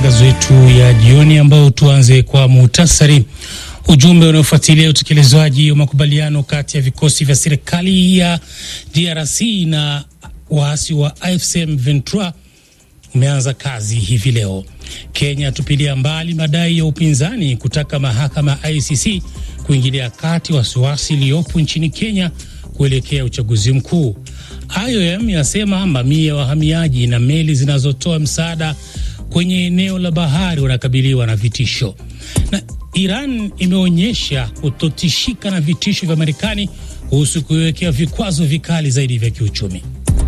matangazo yetu ya jioni, ambao tuanze kwa muhtasari. Ujumbe unaofuatilia utekelezwaji wa makubaliano kati ya vikosi vya serikali ya DRC na waasi wa AFC M23 umeanza kazi hivi leo. Kenya tupilia mbali madai ya upinzani kutaka mahakama ya ICC kuingilia kati wasiwasi iliyopo nchini Kenya kuelekea uchaguzi mkuu. IOM yasema mamia ya wahamiaji na meli zinazotoa msaada kwenye eneo la bahari wanakabiliwa na vitisho, na Iran imeonyesha kutotishika na vitisho vya Marekani kuhusu kuiwekea vikwazo vikali zaidi vya kiuchumi.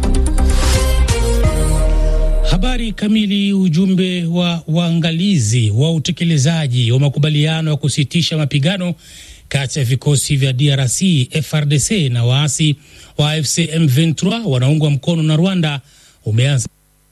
Habari kamili. Ujumbe wa waangalizi wa utekelezaji wa makubaliano ya kusitisha mapigano kati ya vikosi vya DRC FRDC na waasi wa AFC M23 wanaungwa mkono na Rwanda umeanza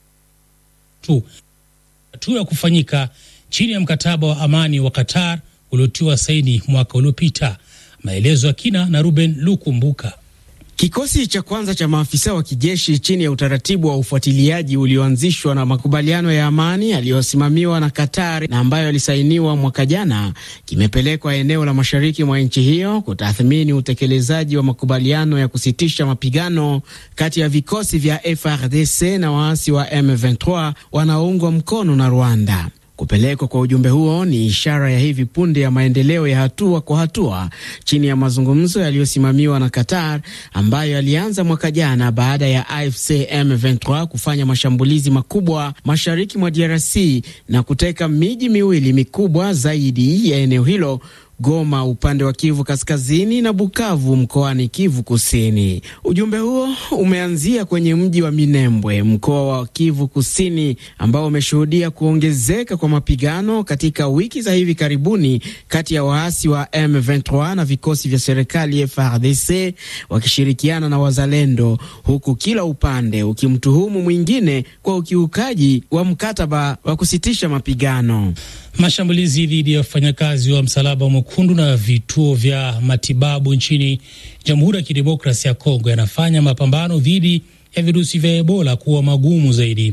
tu hatua ya kufanyika chini ya mkataba wa amani wa Qatar uliotiwa saini mwaka uliopita. Maelezo ya kina na Ruben Lukumbuka. Kikosi cha kwanza cha maafisa wa kijeshi chini ya utaratibu wa ufuatiliaji ulioanzishwa na makubaliano ya amani yaliyosimamiwa na Qatar na ambayo yalisainiwa mwaka jana kimepelekwa eneo la mashariki mwa nchi hiyo kutathmini utekelezaji wa makubaliano ya kusitisha mapigano kati ya vikosi vya FRDC na waasi wa M23 wanaoungwa mkono na Rwanda. Kupelekwa kwa ujumbe huo ni ishara ya hivi punde ya maendeleo ya hatua kwa hatua chini ya mazungumzo yaliyosimamiwa na Qatar ambayo yalianza mwaka jana baada ya AFC M23 kufanya mashambulizi makubwa mashariki mwa DRC na kuteka miji miwili mikubwa zaidi ya eneo hilo Goma upande wa Kivu Kaskazini na Bukavu mkoani Kivu Kusini. Ujumbe huo umeanzia kwenye mji wa Minembwe, mkoa wa Kivu Kusini, ambao umeshuhudia kuongezeka kwa mapigano katika wiki za hivi karibuni kati ya waasi wa M23 na vikosi vya serikali FARDC wakishirikiana na wazalendo, huku kila upande ukimtuhumu mwingine kwa ukiukaji wa mkataba wa kusitisha mapigano. Mashambulizi dhidi ya wafanyakazi wa Msalaba Mwekundu na vituo vya matibabu nchini Jamhuri ya Kidemokrasia ya Kongo yanafanya mapambano dhidi ya virusi vya Ebola kuwa magumu zaidi.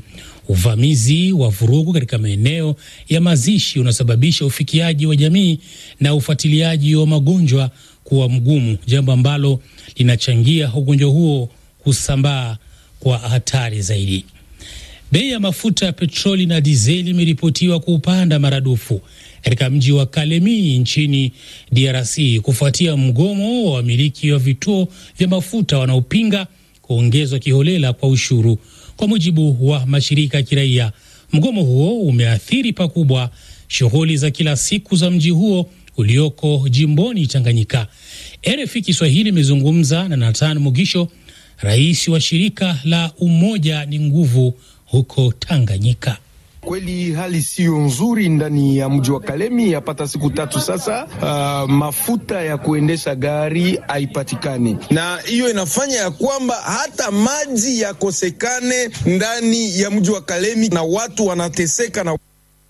Uvamizi wa vurugu katika maeneo ya mazishi unasababisha ufikiaji wa jamii na ufuatiliaji wa magonjwa kuwa mgumu, jambo ambalo linachangia ugonjwa huo kusambaa kwa hatari zaidi. Bei ya mafuta ya petroli na dizeli imeripotiwa kupanda maradufu katika mji wa Kalemi nchini DRC kufuatia mgomo wa wamiliki wa vituo vya mafuta wanaopinga kuongezwa kiholela kwa ushuru. Kwa mujibu wa mashirika ya kiraia, mgomo huo umeathiri pakubwa shughuli za kila siku za mji huo ulioko jimboni Tanganyika. RFI Kiswahili imezungumza na Nathan Mugisho, rais wa shirika la Umoja ni Nguvu huko Tanganyika. Kweli hali siyo nzuri ndani ya mji wa Kalemi, yapata siku tatu sasa. Uh, mafuta ya kuendesha gari haipatikani, na hiyo inafanya ya kwamba hata maji yakosekane ndani ya mji wa Kalemi, na watu wanateseka na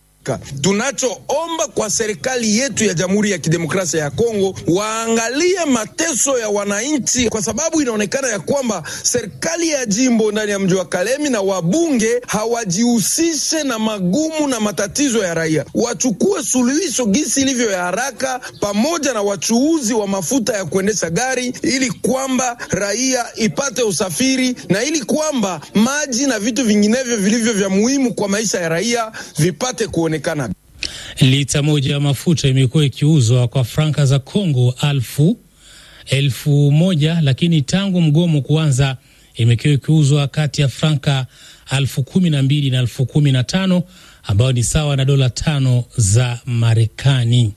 Tunachoomba kwa serikali yetu ya Jamhuri ya Kidemokrasia ya Kongo waangalie mateso ya wananchi, kwa sababu inaonekana ya kwamba serikali ya jimbo ndani ya mji wa Kalemi na wabunge hawajihusishe na magumu na matatizo ya raia, wachukue suluhisho gisi ilivyo ya haraka, pamoja na wachuuzi wa mafuta ya kuendesha gari, ili kwamba raia ipate usafiri na ili kwamba maji na vitu vinginevyo vilivyo vya muhimu kwa maisha ya raia vipate kuonekana. Lita moja ya mafuta imekuwa ikiuzwa kwa franka za Congo alfu elfu moja lakini tangu mgomo kuanza imekuwa ikiuzwa kati ya franka alfu kumi na mbili na alfu kumi na tano ambayo ni sawa na dola tano za Marekani.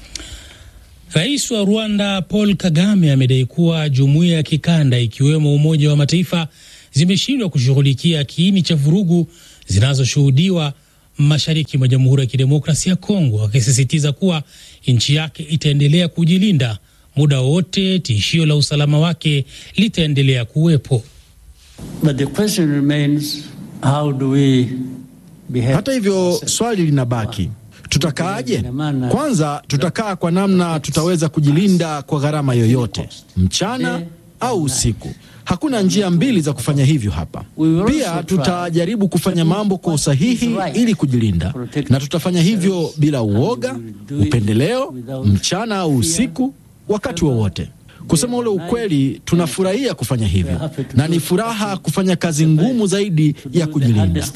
Rais wa Rwanda Paul Kagame amedai kuwa jumuiya ya kikanda ikiwemo Umoja wa Mataifa zimeshindwa kushughulikia kiini cha vurugu zinazoshuhudiwa mashariki mwa Jamhuri ya Kidemokrasia ya Kongo, akisisitiza kuwa nchi yake itaendelea kujilinda muda wote tishio la usalama wake litaendelea kuwepo. Hata hivyo, swali linabaki, tutakaaje? Kwanza, tutakaa kwa namna tutaweza kujilinda kwa gharama yoyote, mchana au usiku. Hakuna njia mbili za kufanya hivyo hapa. Pia tutajaribu kufanya mambo kwa usahihi ili kujilinda, na tutafanya hivyo bila uoga, upendeleo, mchana au usiku, wakati wowote. Kusema ule ukweli, tunafurahia kufanya hivyo, na ni furaha kufanya kazi ngumu zaidi ya kujilinda.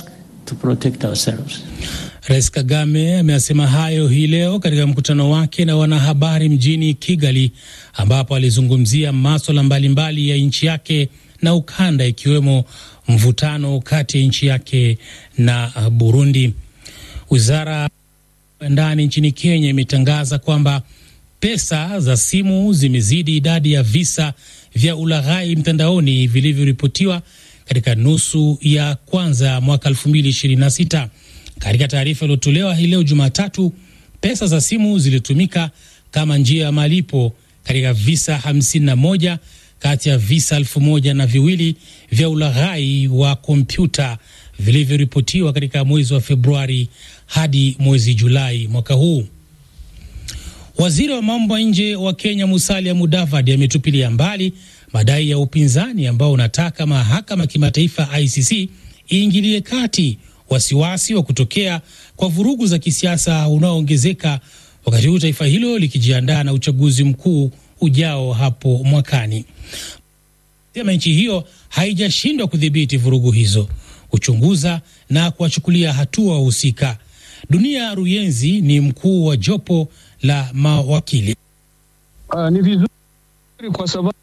Rais Kagame ameyasema hayo hii leo katika mkutano wake na wanahabari mjini Kigali, ambapo alizungumzia maswala mbalimbali ya nchi yake na ukanda, ikiwemo mvutano kati ya nchi yake na Burundi. Wizara ya ndani nchini Kenya imetangaza kwamba pesa za simu zimezidi idadi ya visa vya ulaghai mtandaoni vilivyoripotiwa katika nusu ya kwanza ya mwaka 2026. Katika taarifa iliyotolewa hii leo Jumatatu, pesa za simu zilitumika kama njia ya malipo katika visa 51 kati ya visa elfu moja na viwili vya ulaghai wa kompyuta vilivyoripotiwa katika mwezi wa Februari hadi mwezi Julai mwaka huu. Waziri wa mambo ya nje wa Kenya Musalia Mudavadi ametupilia mbali madai ya upinzani ambao unataka mahakama ya kimataifa ICC iingilie kati wasiwasi wa kutokea kwa vurugu za kisiasa unaoongezeka wakati huu taifa hilo likijiandaa na uchaguzi mkuu ujao hapo mwakani. Sema nchi hiyo haijashindwa kudhibiti vurugu hizo, kuchunguza na kuwachukulia hatua wahusika. Dunia Ruyenzi ni mkuu wa jopo la mawakili. Uh, ni vizuri kwa sababu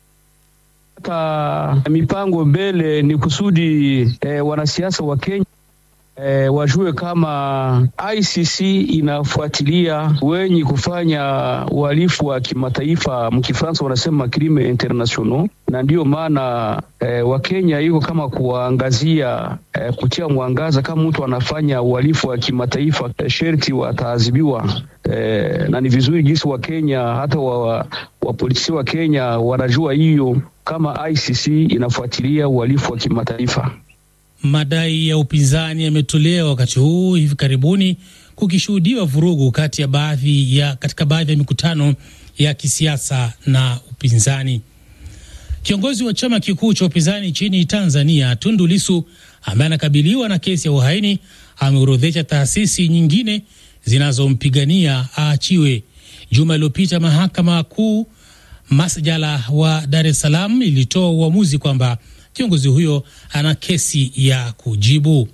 hata mipango mbele ni kusudi eh, wanasiasa wa Kenya E, wajue kama ICC inafuatilia wenye kufanya uhalifu wa kimataifa, mkifransa wanasema crime international, na ndiyo maana e, Wakenya iko kama kuwaangazia e, kutia mwangaza kama mtu anafanya uhalifu wa kimataifa e, sherti wataadhibiwa. E, na ni vizuri jinsi Wakenya hata wa, wapolisi wa Kenya wanajua hiyo kama ICC inafuatilia uhalifu wa kimataifa. Madai ya upinzani yametolewa wakati huu hivi karibuni kukishuhudiwa vurugu kati ya baadhi ya katika baadhi ya mikutano ya kisiasa na upinzani. Kiongozi wa chama kikuu cha upinzani nchini Tanzania, Tundu Lissu, ambaye anakabiliwa na kesi ya uhaini, ameorodhesha taasisi nyingine zinazompigania aachiwe. Juma iliyopita mahakama kuu masjala wa Dar es Salaam ilitoa uamuzi kwamba kiongozi huyo ana kesi ya kujibu.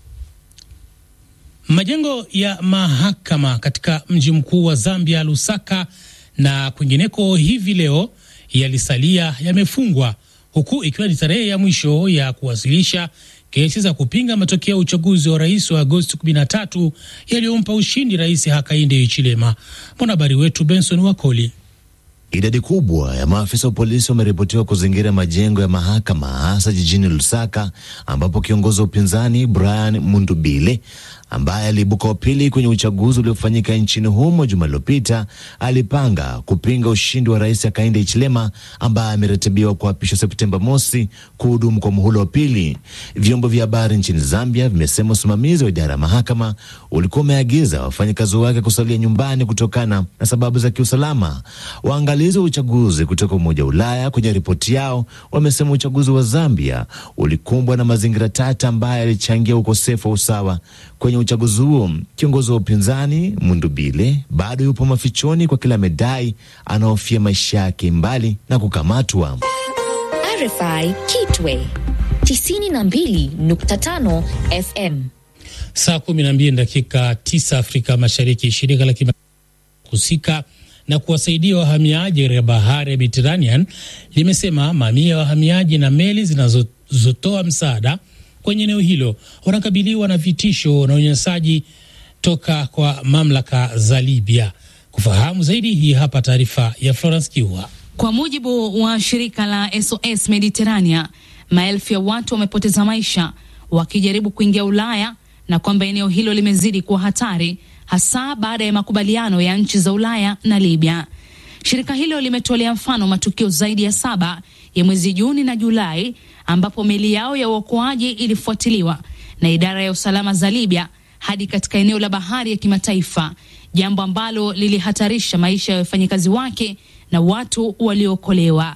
Majengo ya mahakama katika mji mkuu wa Zambia, Lusaka, na kwingineko hivi leo yalisalia yamefungwa, huku ikiwa ni tarehe ya mwisho ya kuwasilisha kesi za kupinga matokeo ya uchaguzi wa rais wa Agosti 13 yaliyompa ushindi Rais Hakainde Hichilema. Mwanahabari wetu Benson Wakoli. Idadi kubwa ya maafisa wa polisi wameripotiwa kuzingira majengo ya mahakama hasa jijini Lusaka, ambapo kiongozi wa upinzani Brian Mundubile ambaye aliibuka wa pili kwenye uchaguzi uliofanyika nchini humo juma lililopita alipanga kupinga ushindi wa rais Hakainde Hichilema ambaye ameratibiwa kuapishwa Septemba mosi kuhudumu kwa muhula wa pili. Vyombo vya habari nchini Zambia vimesema usimamizi wa idara ya mahakama ulikuwa umeagiza wafanyakazi wake kusalia nyumbani kutokana na sababu za kiusalama. Waangalizi wa uchaguzi kutoka Umoja wa Ulaya kwenye ripoti yao wamesema uchaguzi wa Zambia ulikumbwa na mazingira tata ambayo yalichangia ukosefu wa usawa kwenye uchaguzi huo. Kiongozi wa upinzani Mundubile bado yupo mafichoni kwa kila medai anaofia maisha yake mbali na kukamatwa. RFI Kitwe 92.5 FM. Saa 12 dakika 9 Afrika Mashariki. Shirika la husika na kuwasaidia wahamiaji katika bahari ya Mediterranean limesema mamia ya wahamiaji na meli zinazotoa msaada kwenye eneo hilo wanakabiliwa na vitisho na unyanyasaji toka kwa mamlaka za Libya. Kufahamu zaidi, hii hapa taarifa ya Florence Kiua. Kwa mujibu wa shirika la SOS Mediterranea, maelfu ya watu wamepoteza maisha wakijaribu kuingia Ulaya na kwamba eneo hilo limezidi kuwa hatari hasa baada ya makubaliano ya nchi za Ulaya na Libya. Shirika hilo limetolea mfano matukio zaidi ya saba ya mwezi Juni na Julai ambapo meli yao ya uokoaji ilifuatiliwa na idara ya usalama za Libya hadi katika eneo la bahari ya kimataifa, jambo ambalo lilihatarisha maisha ya wafanyakazi wake na watu waliookolewa.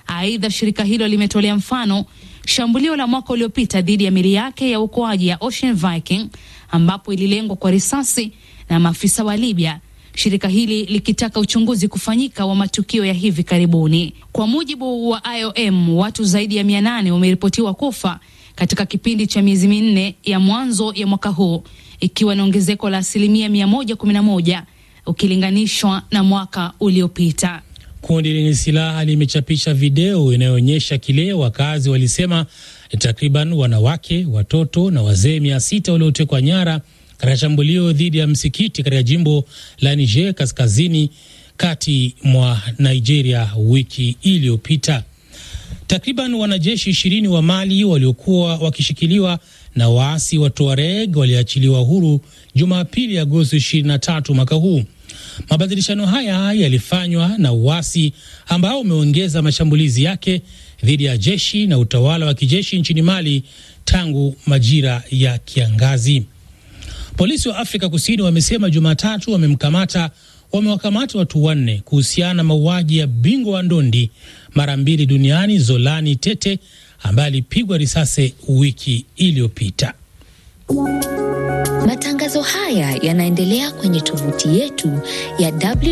Aidha, shirika hilo limetolea mfano shambulio la mwaka uliopita dhidi ya meli yake ya uokoaji ya Ocean Viking ambapo ililengwa kwa risasi na maafisa wa Libya, shirika hili likitaka uchunguzi kufanyika wa matukio ya hivi karibuni. Kwa mujibu wa IOM, watu zaidi ya mia nane wameripotiwa kufa katika kipindi cha miezi minne ya mwanzo ya mwaka huu, ikiwa ni ongezeko la asilimia 111 ukilinganishwa na mwaka uliopita. Kundi lenye silaha limechapisha video inayoonyesha kile wakazi walisema takriban wanawake, watoto na wazee mia sita waliotekwa nyara katika shambulio dhidi ya msikiti katika jimbo la Niger kaskazini kati mwa Nigeria wiki iliyopita. Takriban wanajeshi ishirini wa Mali waliokuwa wakishikiliwa na waasi wa Tuareg waliachiliwa huru Jumapili, Agosti 23 mwaka huu. Mabadilishano haya yalifanywa na uasi ambao umeongeza mashambulizi yake dhidi ya jeshi na utawala wa kijeshi nchini Mali tangu majira ya kiangazi. Polisi wa Afrika Kusini wamesema Jumatatu wamemkamata wamewakamata watu wanne kuhusiana na mauaji ya bingwa wa ndondi mara mbili duniani Zolani Tete ambaye alipigwa risasi wiki iliyopita. Matangazo haya yanaendelea kwenye tovuti yetu ya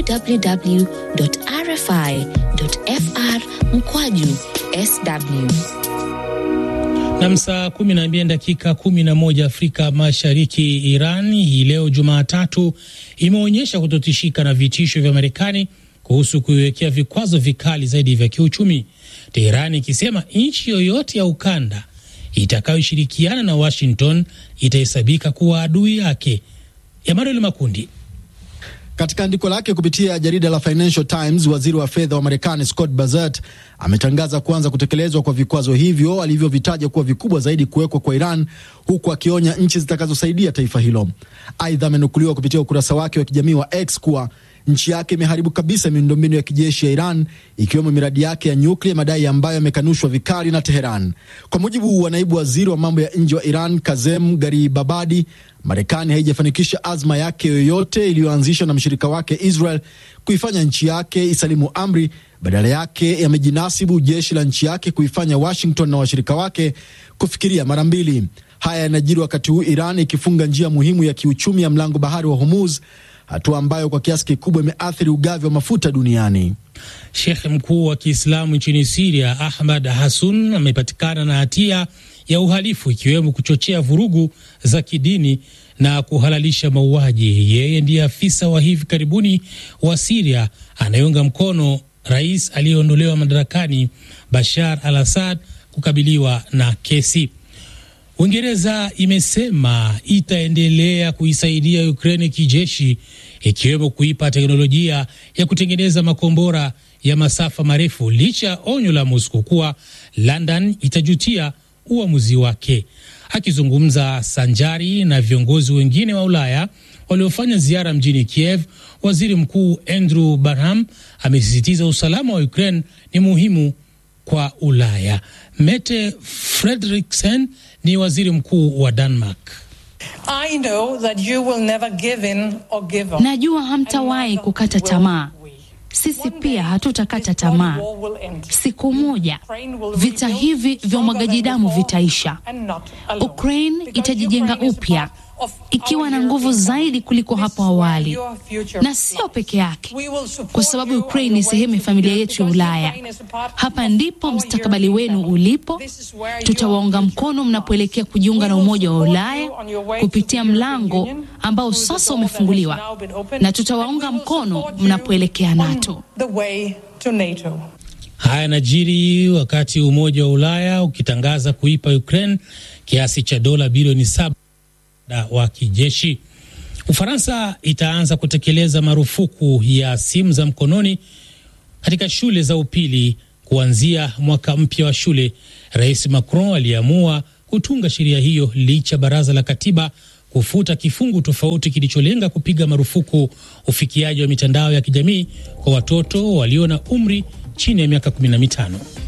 www.rfi.fr mkwaju sw. Na saa 12 dakika 11 Afrika Mashariki. Iran hii leo Jumatatu imeonyesha kutotishika na vitisho vya Marekani kuhusu kuiwekea vikwazo vikali zaidi vya kiuchumi, Teherani ikisema nchi yoyote ya ukanda itakayoshirikiana na Washington itahesabika kuwa adui yake. Emmanuel Makundi. Katika andiko lake kupitia jarida la Financial Times, waziri wa fedha wa Marekani Scott Bassett ametangaza kuanza kutekelezwa kwa vikwazo hivyo alivyovitaja kuwa vikubwa zaidi kuwekwa kwa Iran, huku akionya nchi zitakazosaidia taifa hilo. Aidha, amenukuliwa kupitia ukurasa wake wa kijamii wa X kuwa nchi yake imeharibu kabisa miundombinu ya kijeshi ya Iran ikiwemo miradi yake ya nyuklia, madai ambayo yamekanushwa vikali na Teheran. Kwa mujibu wa naibu waziri wa mambo ya nje wa Iran Kazem Garibabadi, Marekani haijafanikisha azma yake yoyote iliyoanzishwa na mshirika wake Israel kuifanya nchi yake isalimu amri. Badala yake yamejinasibu jeshi la nchi yake kuifanya Washington na washirika wake kufikiria mara mbili. Haya yanajiri wakati huu Iran ikifunga njia muhimu ya kiuchumi ya mlango bahari wa Hormuz, hatua ambayo kwa kiasi kikubwa imeathiri ugavi wa mafuta duniani. Shekhe mkuu wa Kiislamu nchini Siria Ahmad Hasun amepatikana na hatia ya uhalifu ikiwemo kuchochea vurugu za kidini na kuhalalisha mauaji. Yeye ndiye afisa wa hivi karibuni wa Siria anayeunga mkono rais aliyeondolewa madarakani Bashar al Assad kukabiliwa na kesi. Uingereza imesema itaendelea kuisaidia Ukraine kijeshi, ikiwemo kuipa teknolojia ya kutengeneza makombora ya masafa marefu, licha ya onyo la Moscow kuwa London itajutia uamuzi wake. Akizungumza sanjari na viongozi wengine wa Ulaya waliofanya ziara mjini Kiev, waziri mkuu Andrew Barham amesisitiza usalama wa Ukraine ni muhimu kwa Ulaya. Mette Frederiksen ni waziri mkuu wa Denmark. I know that you will never give in or give up. Najua hamtawahi kukata tamaa. Sisi pia hatutakata tamaa. Siku moja vita hivi vya umwagaji damu vitaisha. Ukraine itajijenga upya ikiwa na nguvu zaidi kuliko hapo awali, na sio peke yake, kwa sababu Ukraine ni sehemu ya familia yetu ya Ulaya. Hapa ndipo mustakabali wenu ulipo. Tutawaunga mkono mnapoelekea kujiunga na Umoja wa Ulaya kupitia mlango ambao sasa umefunguliwa, na tutawaunga mkono mnapoelekea NATO. Haya yanajiri wakati Umoja wa Ulaya ukitangaza kuipa Ukraine kiasi cha dola bilioni saba wa kijeshi. Ufaransa itaanza kutekeleza marufuku ya simu za mkononi katika shule za upili kuanzia mwaka mpya wa shule. Rais Macron aliamua kutunga sheria hiyo licha baraza la katiba kufuta kifungu tofauti kilicholenga kupiga marufuku ufikiaji wa mitandao ya kijamii kwa watoto walio na umri chini ya miaka 15.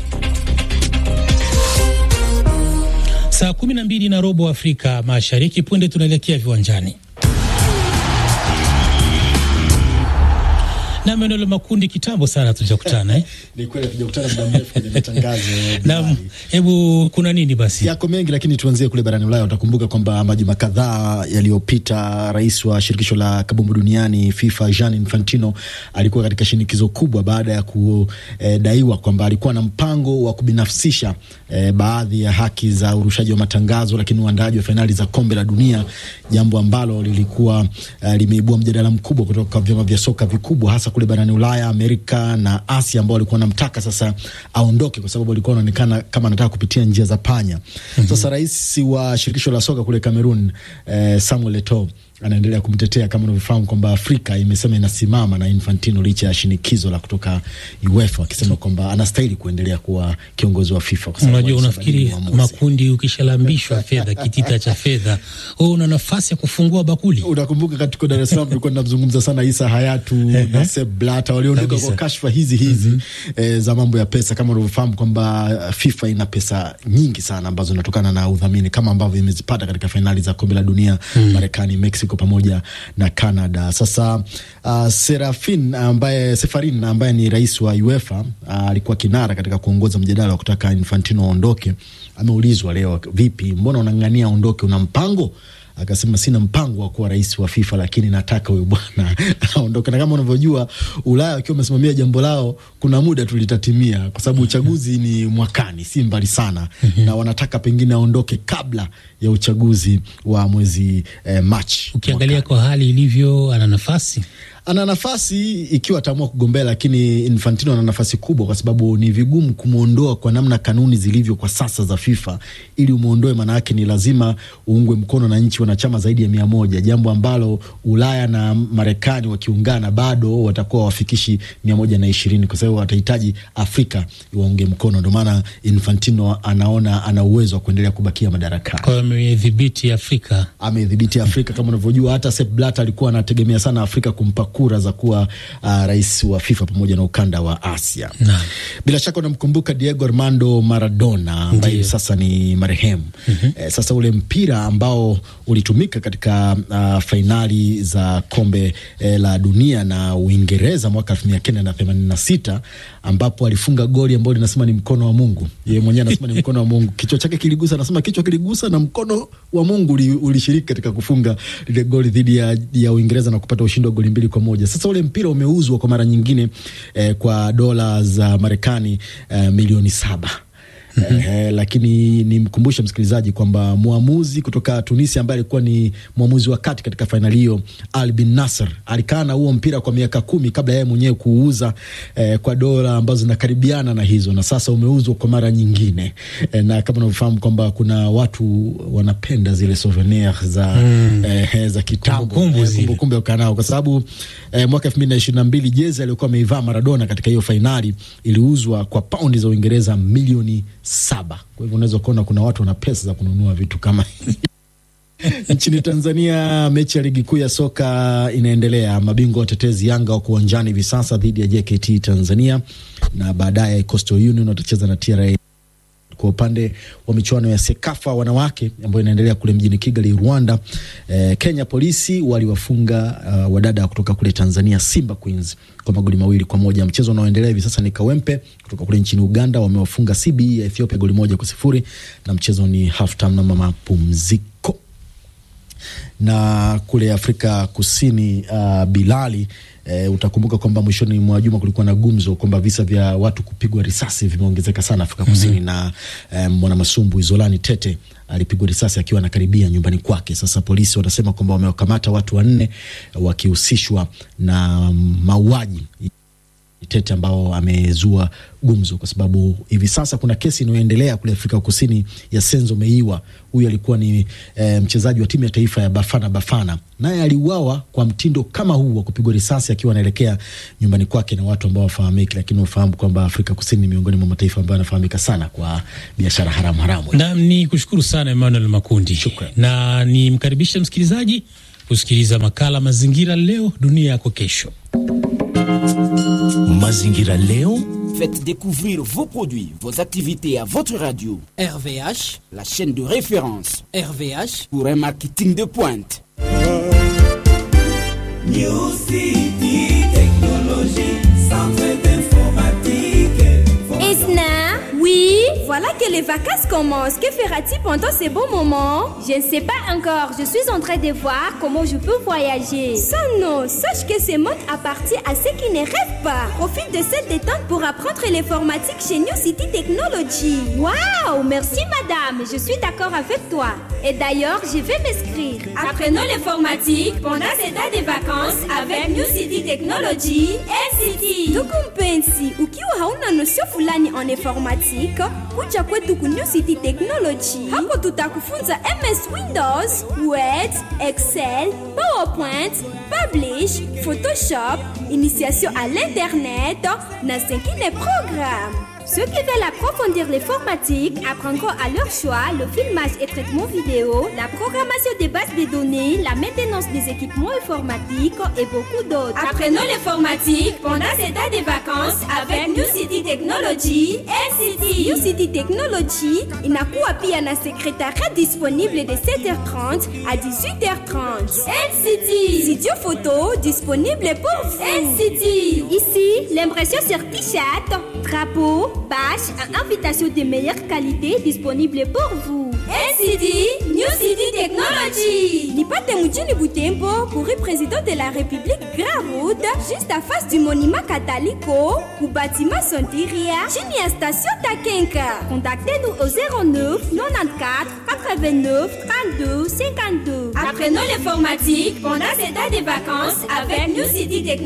Saa kumi na mbili na robo Afrika Mashariki. Punde tunaelekea viwanjani na Manuel Makundi, kitambo sana tujakutana eh? Ni kweli tujakutana muda mrefu kwenye matangazo. Naam, hebu kuna nini basi? Yako mengi lakini tuanzie kule barani Ulaya. Utakumbuka kwamba majuma kadhaa yaliyopita, rais wa shirikisho la kabumbu duniani FIFA Gianni Infantino alikuwa katika shinikizo kubwa baada ya kudaiwa kwamba alikuwa na mpango wa kubinafsisha eh, baadhi ya haki za urushaji wa matangazo, lakini uandaaji wa fainali za kombe la dunia, jambo ambalo lilikuwa eh, limeibua mjadala mkubwa kutoka vyama vya soka vikubwa hasa kule barani Ulaya, Amerika na Asia ambao walikuwa wanamtaka sasa aondoke kwa sababu alikuwa anaonekana kama anataka kupitia njia za panya. mm -hmm. Sasa rais wa shirikisho la soka kule Cameroon eh, Samuel Eto'o anaendelea kumtetea kama unavyofahamu kwamba Afrika imesema inasimama na Infantino licha ya shinikizo la kutoka UEFA akisema kwamba anastahili kuendelea kuwa kiongozi wa FIFA. Unajua, unafikiri makundi, ukishalambishwa fedha, kitita cha fedha, wewe una nafasi ya kufungua bakuli. Unakumbuka katika Dar es Salaam tulikuwa tunamzungumza sana Isa Hayatu na Sepp Blatter waliondoka kwa kashfa hizi hizi mm -hmm. e, za mambo ya pesa. Kama unavyofahamu kwamba FIFA ina pesa nyingi sana ambazo zinatokana na udhamini kama ambavyo imezipata katika fainali za kombe la dunia mm. Marekani, Mexico pamoja na Canada. Sasa uh, Serafin ambaye Sefarin ambaye ni rais wa UEFA alikuwa uh, kinara katika kuongoza mjadala wa kutaka Infantino aondoke. Ameulizwa leo, vipi, mbona unang'ania aondoke, una mpango? Akasema sina mpango wa kuwa rais wa FIFA, lakini nataka huyo bwana aondoke. Na kama unavyojua Ulaya wakiwa wamesimamia jambo lao, kuna muda tulitatimia, kwa sababu uchaguzi ni mwakani, si mbali sana na wanataka pengine aondoke kabla ya uchaguzi wa mwezi eh, Machi. Ukiangalia kwa hali ilivyo, ana nafasi ana nafasi ikiwa ataamua kugombea, lakini Infantino ana nafasi kubwa, kwa sababu ni vigumu kumwondoa kwa namna kanuni zilivyo kwa sasa za FIFA. Ili umwondoe, maana yake ni lazima uungwe mkono na nchi wanachama zaidi ya mia moja, jambo ambalo Ulaya na Marekani wakiungana bado watakuwa wafikishi mia moja na ishirini, kwa sababu watahitaji Afrika waunge mkono. Ndio maana Infantino anaona ana uwezo wa kuendelea kubakia madarakani. Kwa hiyo amedhibiti Afrika, amedhibiti Afrika kama unavyojua. Hata Sepp Blatter alikuwa anategemea sana Afrika kumpa kura za kuwa uh, rais wa FIFA pamoja na ukanda wa Asia na. Bila shaka unamkumbuka Diego Armando Maradona ambaye sasa ni marehemu mm -hmm. Eh, sasa ule mpira ambao ulitumika katika uh, fainali za kombe eh, la dunia na Uingereza mwaka elfu mia kenda na themanini na sita ambapo alifunga goli ambalo linasema ni mkono wa Mungu. Yeye mwenyewe anasema ni mkono wa Mungu, kichwa chake kiligusa, anasema kichwa kiligusa na mkono wa Mungu ulishiriki katika kufunga lile goli dhidi ya, ya Uingereza na kupata ushindi wa goli mbili kwa moja. Sasa ule mpira umeuzwa kwa mara nyingine eh, kwa dola za Marekani eh, milioni saba. Mm -hmm. Eh, lakini nimkumbushe msikilizaji kwamba mwamuzi kutoka Tunisia ambaye alikuwa ni mwamuzi wa kati katika fainali hiyo Al Bin Nasser alikaa na huo mpira kwa miaka kumi kabla yeye mwenyewe kuuza eh, kwa dola ambazo zinakaribiana na hizo, na sasa umeuzwa kwa mara nyingine eh, na kama unavyofahamu kwamba kuna watu wanapenda zile souvenir za, mm. eh, za kitambo kumbukumbu ya ukanao kwa sababu eh, mwaka elfu mbili na ishirini na mbili jezi aliyokuwa ameivaa Maradona katika hiyo fainali iliuzwa kwa paundi za Uingereza milioni saba. Kwa hivyo unaweza kuona kuna watu wana pesa za kununua vitu kama Nchini Tanzania, mechi ya ligi kuu ya soka inaendelea. Mabingwa watetezi Yanga wako uwanjani hivi sasa dhidi ya JKT Tanzania, na baadaye Coastal Union watacheza na TRA. Kwa upande wa michuano ya Sekafa wanawake ambayo inaendelea kule mjini Kigali, Rwanda, eh, Kenya polisi waliwafunga uh, wadada kutoka kule Tanzania Simba Queens kwa magoli mawili kwa moja. Mchezo unaoendelea hivi sasa ni Kawempe kutoka kule nchini Uganda wamewafunga CBE ya Ethiopia goli moja kwa sifuri na mchezo ni half time na mapumziko. Na kule Afrika Kusini uh, Bilali E, utakumbuka kwamba mwishoni mwa juma kulikuwa na gumzo kwamba visa vya watu kupigwa risasi vimeongezeka sana Afrika Kusini mm -hmm. na e, mwanamasumbu Izolani Tete alipigwa risasi akiwa anakaribia nyumbani kwake. Sasa polisi wanasema kwamba wamewakamata watu wanne wakihusishwa na mauaji Tete ambao amezua gumzo kwa sababu hivi sasa kuna kesi inayoendelea kule Afrika Kusini ya Senzo Meiwa. Huyu alikuwa ni e, mchezaji wa timu ya taifa ya Bafana Bafana, naye aliuawa kwa mtindo kama huu wa kupigwa risasi akiwa anaelekea nyumbani kwake na watu ambao wafahamiki, lakini ufahamu kwamba Afrika Kusini ni miongoni mwa mataifa ambayo yanafahamika sana kwa biashara haramu haramu. Na ni kushukuru sana Emmanuel Makundi. Shukran. Na nimkaribishe msikilizaji kusikiliza makala Mazingira Leo Dunia Yako Kesho. Mazingira Leo. Faites découvrir vos produits, vos activités à votre radio. RVH, la chaîne de référence RVH, pour un marketing de pointe. New City Technology. voilà que les vacances commencent. Que fera-t-il pendant ces beaux moments Je ne sais pas encore. Je suis en train de voir comment je peux voyager. Ça non, sache que ce monde appartient à ceux qui ne rêvent pas. Profite de cette détente pour apprendre l'informatique chez New City Technology. Waouh, merci madame. Je suis d'accord avec toi. Et d'ailleurs, je vais m'inscrire. Apprenons l'informatique pendant ces temps de vacances avec New City Technology NCT. Ndugu mpenzi, ukiwa hauna nosio fulani on informatique, kuja kwetu ku New City Technology. Hapo tutakufunza MS Windows, Word, Excel, PowerPoint, Publish, Photoshop, initiation à l'internet na zingine programme. Ceux qui veulent approfondir l'informatique apprendront à leur choix le filmage et traitement vidéo, la programmation des bases de données, la maintenance des équipements informatiques et beaucoup d'autres. Apprenons l'informatique pendant ces temps de vacances avec New City Technology NCT. New City Technology inakuwa pia na secrétariat disponible de 7h30 à 18h30. NCT. Studio photo disponible pour vous. NCT. Ici, l'impression sur t-shirt, drapeau, badge et invitation de meilleure qualité disponible pour vous. NCT, New City Technology. Nipate mjini Butembo, courrier président de la République Grand Route, juste à face du monument Catalico, ou bâtiment Sontiria, chini ya station Takenka. Contactez-nous au 09 94 89 32 52. Apprenons l'informatique pendant ces temps de vacances avec New City Technology.